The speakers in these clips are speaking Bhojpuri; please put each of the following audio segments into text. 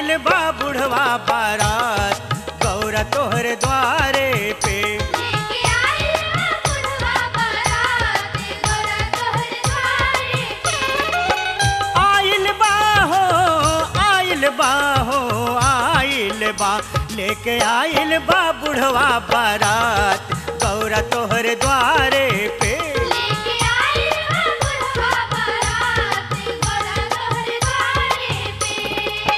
आइल बा बुढ़वा बारात गौरा तोहर द्वारे पे लेके आइल बा बुढ़वा बारात गौरा तोहर द्वारे पे आइल बा हो आइल बा हो आइल बा लेके आइल बा बुढ़वा बारात गौरा तोहर द्वारे पे लेके आइल बा बुढ़वा बारात गौरा तोहर द्वारे पे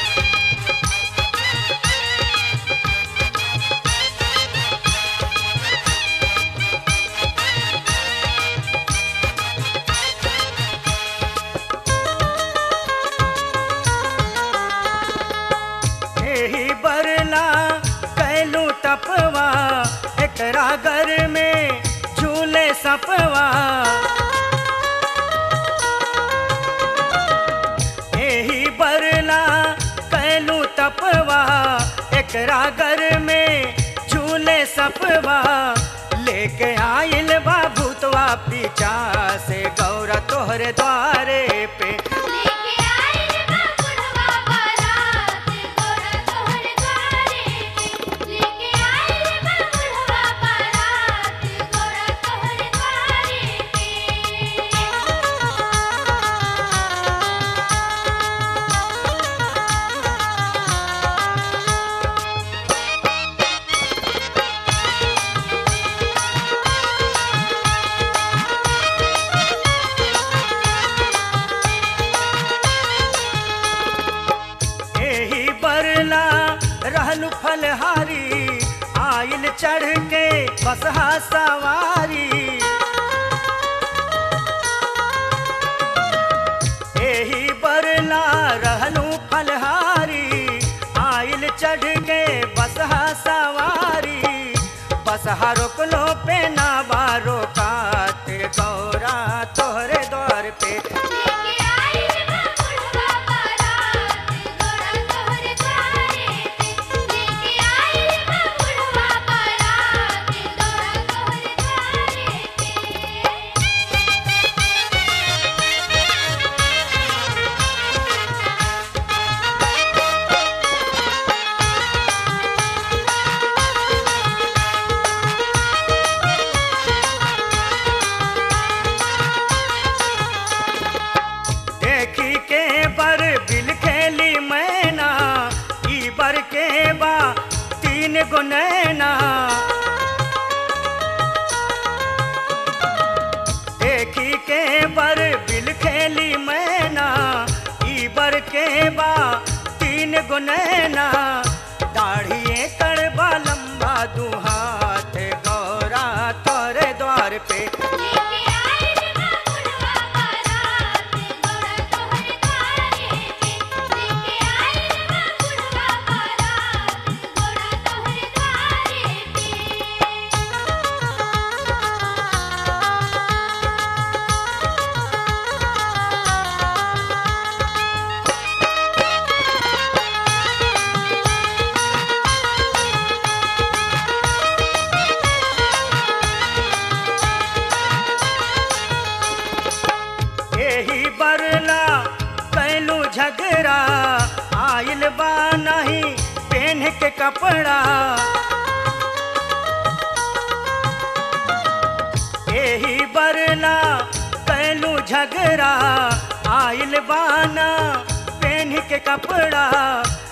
एही बरला कैलू तपवा एकरा घर में झूले सपवा एही बरला कैलू तपवा एकरा घर में झूले सपवा लेके आइल बा भूतवा पीछा से गौरा तोहरे द्वारे पे लेके आइल बा बुढ़वा बारात गौरा तोहर द्वारे पे लेके आइल बा बुढ़वा बारात गौरा तोहर द्वारे एही बरला रहलू फलहारी आइल चढ़ के बसहा सवारी एही बरला रहलू फलहारी आइल चढ़ के बसहा सवारी बसहा रोकलो पे ना बारो कात गौरा तोहरे द्वार पे लेके आइल बा बुढ़वा बारात गौरा तोहर द्वारे पे लेके आइल बा बुढ़वा बारात गौरा तोहर द्वारे पे देखी के बर बिल खेली मैना ई बर के बा तीन गो नैना देखी के बर बिल खेली मैना ई बर के बा तीन गो नैना दाढ़िए कड़बा लंबा दू हाथ गौरा तोरे द्वार पे लेके आइल बा बुढ़वा बारात गौरा तोहर द्वारे पे लेके आइल बा बुढ़वा बारात गौरा तोहर द्वारे पे एही बरला कैलू झगड़ा आइल बा नहीं पेन के कपड़ा एही बरला कैलू झगड़ा आइल बाना पेन के कपड़ा